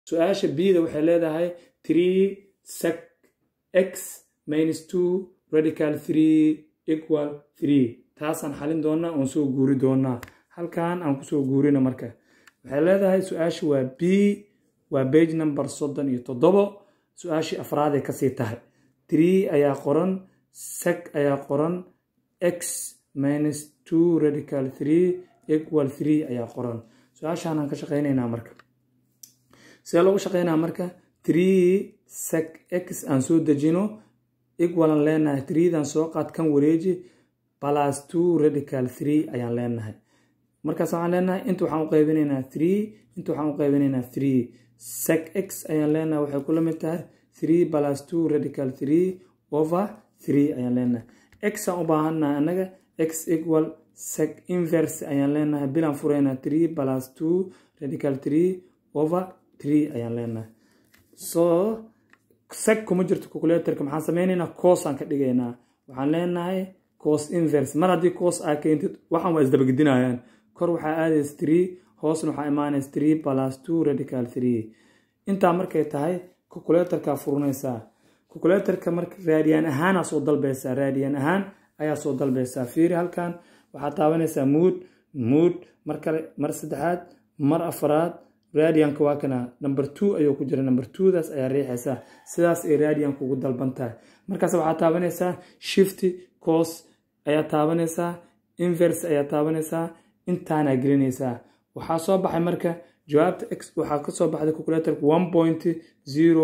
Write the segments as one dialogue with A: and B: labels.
A: su-aasha bda waxay leedahay three sec x minus two radical three equal three taasaan xalin doonaa oon soo guuri doonaa halkan aan kusoo guurina marka waxay leedahay su-aasha waa b waa bage number soddon iyo toddobo su-aashii afraaday kasii tahay three ayaa qoran sec ayaa qoran x minus two radical three equal three ayaa qoran su-aashaanaan ka shaqaynaynaa marka sidee loogu shaqaynaa marka three sec x aan soo dejino equalan leenahay threedan soo qaad kan wareeji plus two radical three ayaan leenahay markaas waxaan leenahay inta waxaan u qaybinaynaa three inta waxaan u qaybinaynaa three sec x ayaan leenahay waxay kula mid tahay three plus two radical three over three ayaan leenahay x aan u baahannahay annaga x equal sec inverse ayaan leenahay bilaan furaynaa three plus two radical three over three ayaan leenahay so sec kuma jirto calculatorka maxaan sameynaynaa cos aan ka dhigaynaa waxaan leenahay cos inverse mar haddii cos aa keentid waxaan waa isdabagedinayaan kor waxaa aadaysa three hoosna waxaa imaanaysa three plus two radical three intaa markay tahay calculatorkaa furinaysaa calculatorka marka raadiyaan ahaanaa soo dalbaysaa raadiyaan ahaan ayaa soo dalbaysaa fiiri halkan waxaa taabanaysaa mood mood mar kale mar saddexaad mar afaraad radianka waa kana number two ayuu ku jira number twodaas ayaa riixaysaa sidaas ay radianka ugu dalban tahay markaas waxaa taabanaysaa shifty cos ayaa taabanaysaa inverse ayaa taabanaysaa intaanaa gelinaysaa waxaa soo baxay marka jawaabta x waxaa kasoo baxday calculatorka one point zero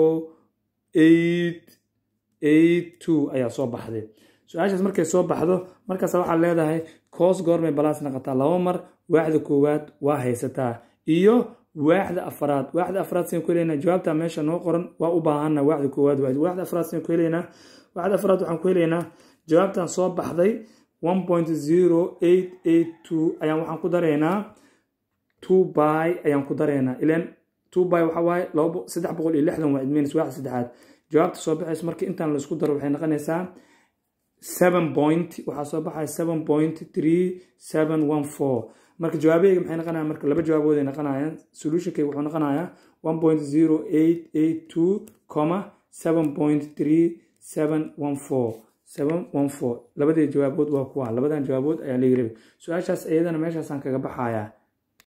A: eight eight two ayaa soo baxday su-aashaas markay soo baxdo markaas waxaad leedahay cos goormay balaas naqataa laba mar waaxda koowaad waa haysataa iyo waaxda afaraad waaxda afraad sin ku helaynaa jawaabta meesha noo qoran waa u baahana waaxda koowaad waay waaxda afraad sin ku helaynaa waaxda afraad waxaan ku helaynaa jawaabtan soo baxday one point zero eight eight two ayaan waxaan ku daraynaa two by ayaan ku daraynaa ilan two by waxa waaye laba saddex boqol iyo lixdan waa idmeynaysa waaxda saddexaad jawaabta soo baxaysa marka intaan la isku daro waxay noqonaysaa seven point waxaa soo baxaya seven point three seven one four marka jawaabaheyga maxay noqonayaan marka laba jawaabood ay noqonayaan solutionkayga wuxuu noqonayaa one point zero eight eight two comma seven point three seven one four seven one four labadii jawaabood waa kuwa labadan jawaabood ayaa laga rabay su-aashaas iyadana meeshaasaan kaga baxayaa